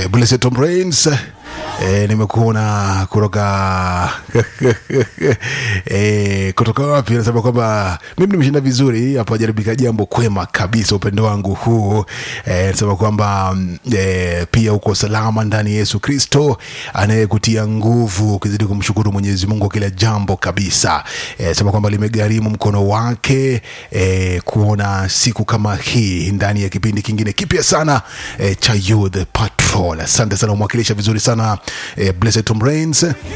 eh, Blessed Tom Rains E, nimekuona kutoka e, kutoka wapi? Nasema kwamba mimi nimeshinda vizuri hapa, jaribika jambo kwema kabisa, upendo wangu huu e, nasema kwamba e, pia uko salama ndani ya Yesu Kristo anayekutia nguvu, ukizidi kumshukuru Mwenyezi Mungu kila jambo kabisa. E, sema kwamba limegharimu mkono wake e, kuona siku kama hii ndani ya kipindi kingine kipya sana e, cha Youth Patrol. Asante sana, umwakilisha vizuri sana eh, Blessed Tom Rains